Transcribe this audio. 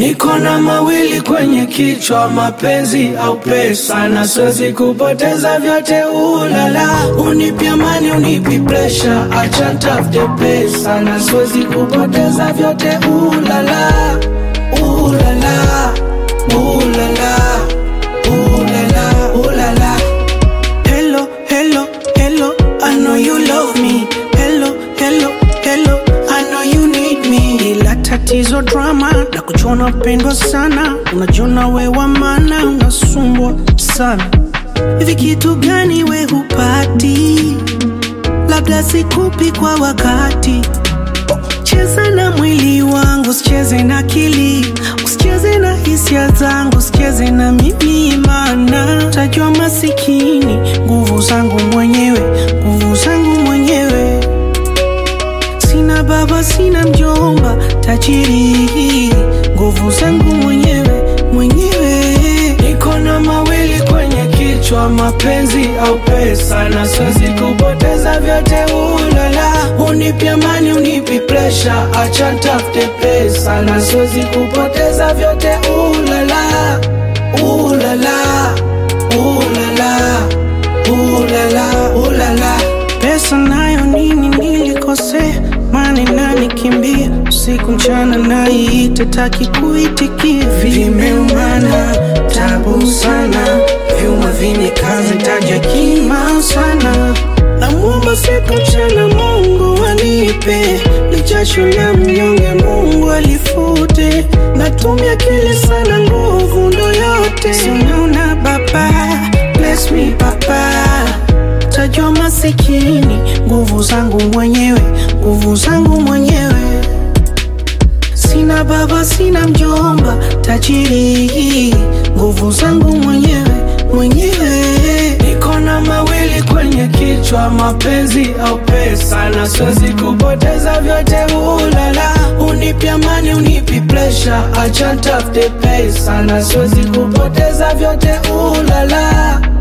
Niko na mawili kwenye kichwa, mapenzi au pesa, na siwezi kupoteza vyote. Ulala, unipi amani, unipi presha, acha ntafute pesa, na siwezi kupoteza vyote. Ulala, ulala, ulala, ulala, ulala. Hello, hello, hello, I know you love me. Hello, hello, hello, I know you need me. Ila tatizo drama na kuchona pendwa sana, unajiona we wa maana, unasumbwa sana. Hivi kitu gani we hupati? Labda sikupi kwa wakati. Cheza na mwili wangu, usicheze na akili, usicheze na hisia zangu, usicheze na mimi, maana tajua masikini. Nguvu zangu mwenyewe, nguvu zangu mwenyewe. Sina baba, sina mjomba, tajiri. Nguvu zangu mwenyewe, mwenyewe. Niko na mawili kwenye kichwa, mapenzi au pesa, na siwezi kupoteza vyote. Ulala, unipi amani, unipi presha, acha ntafute pesa, na siwezi kupoteza vyote. Ulala, ulala, ulala, ulala, ulala. Pesa nayo nini nilikosea, mani nani kimbia usiku mchana, naiite taki kuitikia, vimeumana tabu sana, vyuma vinikaze taja kima sana, namwomba siku mchana Mungu anipe lichasho la mnyonge, Mungu alifute, natumia kile sana, nguvu ndo yote, sinaona baba, bless me baba tajua masikini, nguvu zangu mwenyewe, nguvu zangu mwenyewe. Sina baba, sina mjomba, tajiri, nguvu zangu mwenyewe, mwenyewe. Niko na mawili kwenye kichwa, mapenzi au pesa, na siwezi kupoteza vyote. Ulala, unipi amani, unipi presha, acha ntafute pesa, na siwezi kupoteza vyote. Ulala